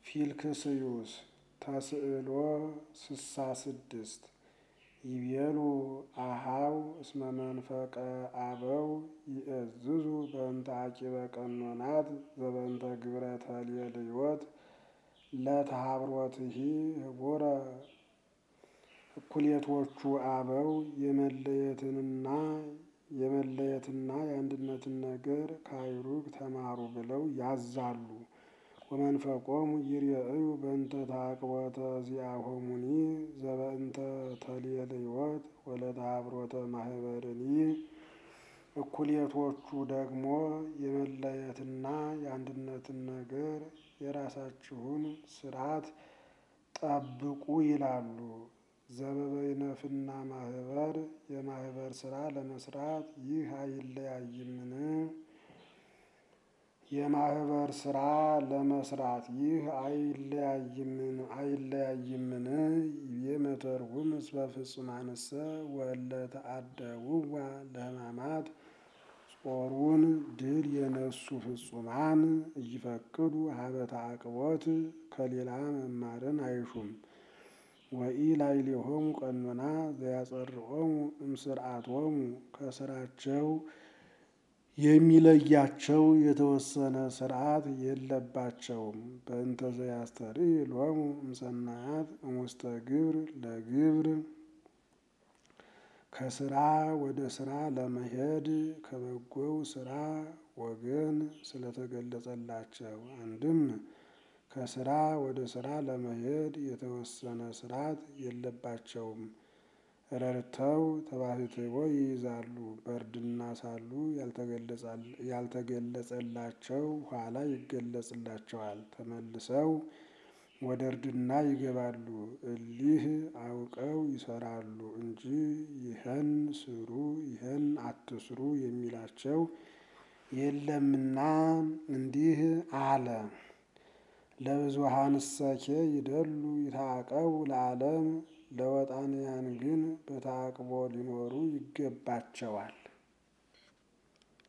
ፊልክስዩስ ተስዕሎ ስሳ ስድስት ይቤሉ አሃው እስመ መንፈቀ አበው ይእዝዙ በእንተ አቂበ ቀኖናት ዘበእንተ ግብረ ተልየልዮት ለተሃብሮትሂ ህቡረ እኩሌቶቹ አበው የመለየትንና የመለየትና የአንድነትን ነገር ካይሩግ ተማሩ ብለው ያዛሉ። ወመንፈቆሙ ይርአዩ በእንተ ተአቅቦተ ዚአሆሙኒ ዘበእንተ ተልየልዮት ወለተሃብሮተ ማህበርኒ እኩሌቶቹ ደግሞ የመለየትና የአንድነትን ነገር የራሳችሁን ስርዓት ጠብቁ ይላሉ። ዘበበይነፍና ማህበር የማህበር ስራ ለመስራት ይህ አይለያይምን? የማህበር ስራ ለመስራት ይህ አይለያይምን አይለያይምን? ይቤ መተርጉም እስመ ፍጹማንሰ ወእለ ተአደውዋ ለሕማማት ጾሩን ድል የነሱ ፍጹማን እይፈቅዱ ሀበ ተአቅቦት ከሌላ መማርን አይሹም። ወኢላዕሌሆሙ ቀኖና ዘያጸርዖሙ እምስርዓቶሙ ከስራቸው የሚለያቸው የተወሰነ ስርዓት የለባቸውም። በእንተ ዘያስተርኢ ሎሙ እምሰናያት እሙስተ ግብር ለግብር ከስራ ወደ ስራ ለመሄድ ከበጎው ስራ ወገን ስለተገለጸላቸው አንድም ከስራ ወደ ስራ ለመሄድ የተወሰነ ስርዓት የለባቸውም። ረድተው ተባሕትዎ ይይዛሉ። በእርድና ሳሉ ያልተገለጸላቸው ኋላ ይገለጽላቸዋል። ተመልሰው ወደ እርድና ይገባሉ። እሊህ አውቀው ይሰራሉ እንጂ ይህን ስሩ ይህን አትስሩ የሚላቸው የለምና እንዲህ አለ። ለብዙኃንሰኬ ይደሉ ይታቀቡ ለዓለም ለወጣንያን ግን በተአቅቦ ሊኖሩ ይገባቸዋል።